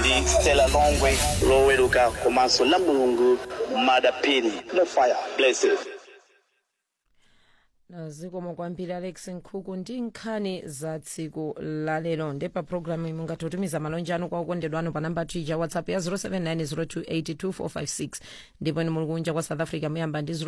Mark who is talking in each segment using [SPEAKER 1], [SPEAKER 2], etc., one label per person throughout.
[SPEAKER 1] ndi stella longwe loweruka komanso la mulungu madapini no fire blessed
[SPEAKER 2] zikomo kwambiri alex nkhuku ndi nkhani za tsiku lalero ndi pa programu imwe mungatitumiza malonje anu kwa okondedwa anu pa namba tija whatsapp ya 0790282456 ndipo ni muli kunja kwa south africa muyamba ndi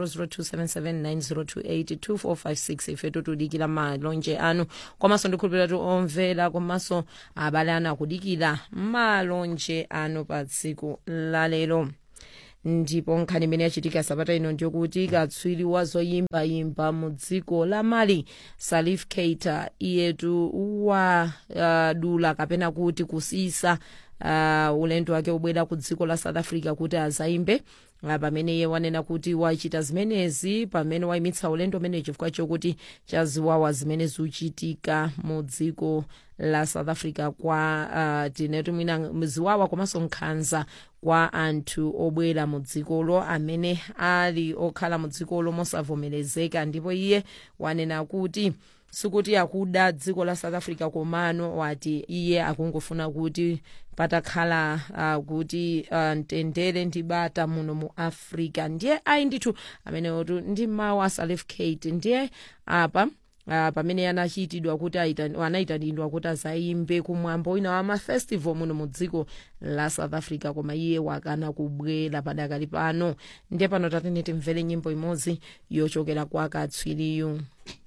[SPEAKER 2] 0027790282456 ife tutudikira malonje anu komanso ndikhulupirira tu omvera komanso abale anu akudikira malonje anu pa tsiku lalero ndipo nkhani imene yachitika sabata ino ndiyokuti katswiri wa zoyimbayimba mu dziko la mali salif keita iyetu wadula uh, kapena kuti kusisa uh, ulendo wake ubwera ku dziko la south africa kuti azayimbe uh, pamene iye wanena kuti wachita zimenezi pamene wayimitsa ulendo umene chifukwa chokuti chaziwawa zimene zikuchitika mu dziko la south africa kwa uh, tinetu mwina ziwawa komanso nkhanza kwa anthu obwera mu dzikolo amene ali okhala mu dzikolo mosavomerezeka ndipo iye wanena kuti sikuti akuda dziko la south africa komano wati iye akungofuna kuti patakhala uh, kuti uh, mtendere ndi bata muno mu africa ndiye ayi ndithu amenewotu ndi mawu a salif kate ndiye apa Uh, pamene anachitidwa kuti anayitanidwa kuti azayimbe kumwambo wina wa mafestival muno mu dziko la south africa koma iye wakana kubwera padakali pano ndiye pano tatene timvere nyimbo imodzi yochokera kwa katswiriyu